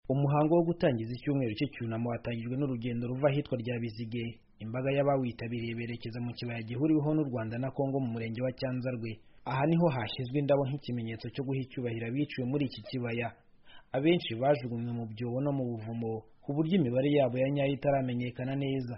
umuhango wo gutangiza icyumweru cy'icyunamo watangijwe n'urugendo ruva ahitwa rya Bizige imbaga y'abawitabiriye berekeza mu kibaya gihuriweho n'u Rwanda na Kongo mu murenge wa Cyanzarwe aha niho hashyizwe indabo nk'ikimenyetso cyo guha icyubahiro abiciwe muri iki kibaya abenshi bajugunywe mu byobo no mu buvumo ku buryo imibare yabo ya nyayo itaramenyekana neza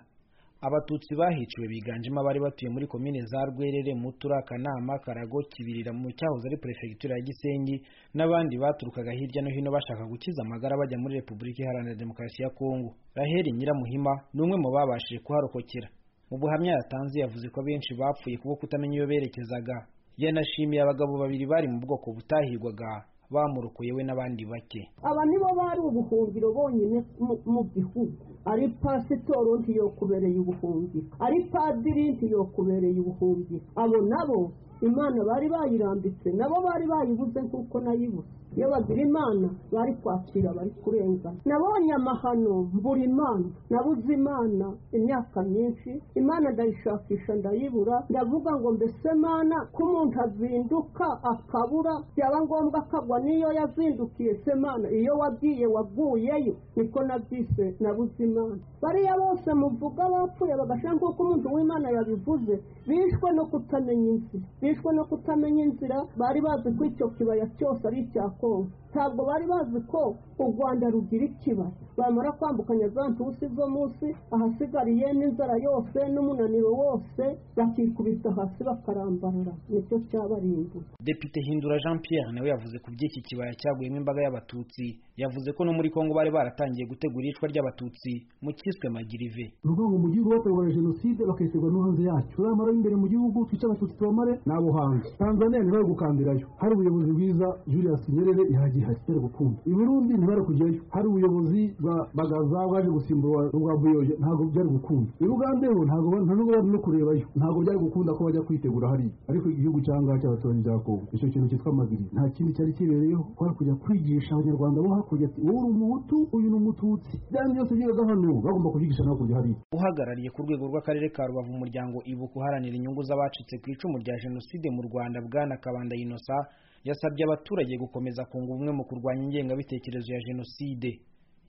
abatutsi bahiciwe biganjemo abari batuye muri komine za rwerere mutura kanama karago kibirira mu cyahoze ari perefegitura ya gisenyi n'abandi baturukaga hirya no hino bashaka gukiza amagara bajya muri repubulika iharanira demokarasi ya kongo raheli nyiramuhima ni umwe mu babashije kuharokokera mu buhamya yatanze yavuze ko abenshi bapfuye kubwo kutamenya iyo berekezaga yanashimiye abagabo babiri bari mu bwoko butahigwaga bamurokoye we n'abandi bake aba nibo bari ubuhungiro bonyine mu- mu gihugu ari pasitoro ntiyokubereye ubuhungiro ari padiri ntiyokubereye ubuhungiro abo nabo imana bari bayirambitse nabo bari bayibuze nk'uko nayibuze iyo bazira imana bari kwakira bari kurengana nabonye amahano mbura imana nabuze imana imyaka myinshi imana ndayishakisha ndayibura ndavuga ngo mbese mana ko umuntu azinduka akabura byaba ngombwa akagwa n'iyo yazindukiye se mana iyo wagiye waguyeyo niko nabyise nabuze imana bariya bose muvuga bapfuye bagashira nk'uko umuntu w'imana yabivuze bishwe no kutamenya inzira bishwe no kutamenya inzira bari bazi ko icyo kibaya cyose ari icya kongo ntabwo bari bazi ko u rwanda rugira ikibaya bamara kwambukanya za ntusi zo munsi ahasigariye n'inzara yose n'umunaniro wose bakikubita hasi bakarambarara nicyo cyabarimbuye Depite Hindura Jean Pierre nawe yavuze ku by'iki kibaya cyaguyemo imbaga y'abatutsi yavuze ko no muri Kongo bari baratangiye gutegura iyicwa ry'abatutsi mu cyiswe Magirive ni ukuvuga ngo mu gihugu bategura jenoside bakayiterwa no hanze yacyo bamara b'imbere mu gihugu twice abatutsi tubamare ni abo hanze tanzania ntibari gukandirayo hari ubuyobozi bwiza julius nyerere ihagihari itari gukunda i burundi ntibari kujyayo hari ubuyobozi bwa bagaza bwaje gusimbura rwa buyoyo ntabwo byari gukunda i bugande ho ntabwo ba- nta nubwo bari no kurebayo ntabwo byari gukunda ko bajya kwitegura hariya ariko igihugu cyangwa cy'abaturanyi bya kongo icyo kintu cyitwa magiri nta kindi cyari kibereyeho kwari kujya kwigisha abanyarwanda bo hakurya ati wowe uri umuhutu uyu ni umututsi byari byose byigaga hano bagomba kubyigisha no hakurya hariya uhagarariye ku rwego rw'akarere ka Rubavu umuryango ibuka uharanira inyungu z'abacitse ku icumu rya Jenoside mu Rwanda bwana Kabanda Innocent yasabye abaturage gukomeza kunga ubumwe mu kurwanya ingengabitekerezo ya Jenoside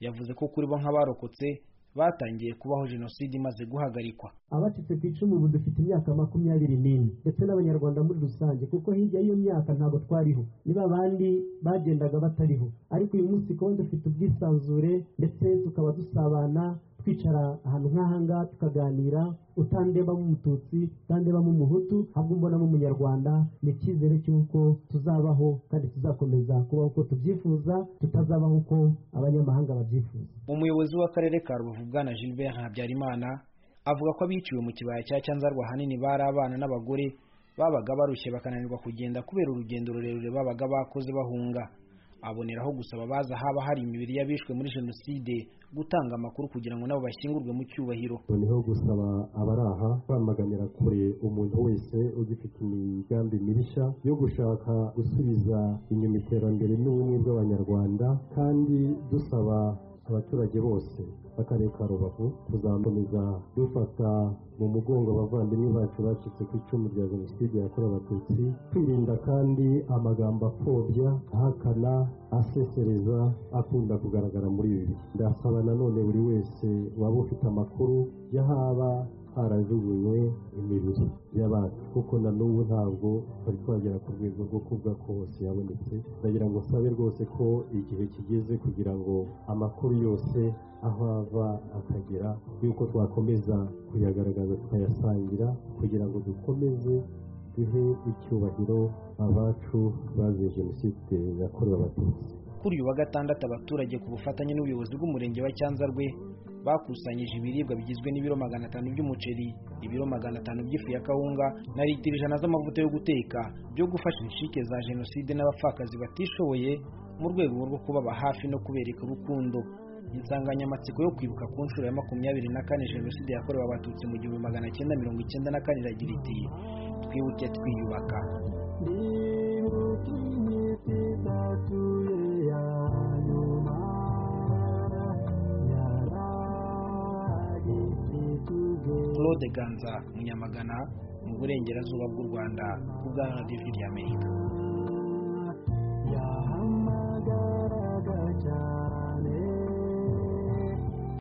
yavuze ko kuri bo nk'abarokotse batangiye kubaho Jenoside imaze guhagarikwa abacitse ku icumu ubu dufite imyaka makumyabiri n'ine ndetse n'abanyarwanda muri rusange kuko hirya y'iyo myaka ntabwo twariho ni ba bandi bagendaga batariho ariko uyu munsi kuba dufite ubwisanzure ndetse tukaba dusabana twicara ahantu nk'ahangaha tukaganira utandebamo umututsi utandebamo umuhutu ahubwo umbonamo umunyarwanda ni icyizere cy'uko tuzabaho kandi tuzakomeza kubaho uko tubyifuza tutazabaho uko abanyamahanga babyifuza umuyobozi w'akarere ka Rubavu bwana Gilbert Habyarimana avuga ko abiciwe mu kibaya cya Cyanzarwa ahanini bari abana n'abagore babaga barushye bakananirwa kugenda kubera urugendo rurerure babaga bakoze bahunga aboneraho gusaba abaza haba hari imibiri y'abishwe muri jenoside gutanga amakuru kugira ngo nabo bashyingurwe mu cyubahiro noneho gusaba abari aha kwamaganira kure umuntu wese ugifite imigambi mibishya yo gushaka gusubiza inyuma iterambere n'ubumwe bw'abanyarwanda kandi dusaba abaturage bose b'akarere ka rubavu kuzakomeza dufata mu mugongo abavandimwe bacu bacitse ku icumu rya jenoside yakorewe abatutsi kwirinda kandi amagambo apfobya ahakana asesereza akunda kugaragara muri ibi bihe ndasaba nanone buri wese waba ufite amakuru y'ahaba harajugunywe imibiri y'abantu kuko na n'ubu ntabwo bari twagera ku rwego rwo kuvuga ko hose yabonetse ndagira ngo sabe rwose ko igihe kigeze kugira ngo amakuru yose aho ava akagera y'uko twakomeza kuyagaragaza tukayasangira kugira ngo dukomeze duhe icyubahiro abacu baziye jenoside yakorewe abatutsi kuri uyu wa gatandatu abaturage ku bufatanye n'ubuyobozi bw'umurenge wa Cyanzarwe bakusanyije ibiribwa bigizwe n'ibiro magana atanu by'umuceri ibiro magana atanu by'ifu ya kawunga na litiro ijana z'amavuta yo guteka byo gufasha inshike za jenoside n'abapfakazi batishoboye mu rwego rwo kubaba hafi no kubereka urukundo insanganyamatsiko yo kwibuka ku nshuro ya makumyabiri na kane jenoside yakorewe abatutsi mu gihumbi magana cyenda mirongo icyenda na kane iragira iti twibuke twiyubaka Claude Ganza Munyamagana mu burengerazuba bw'u Rwanda ku bwa Radio Amerika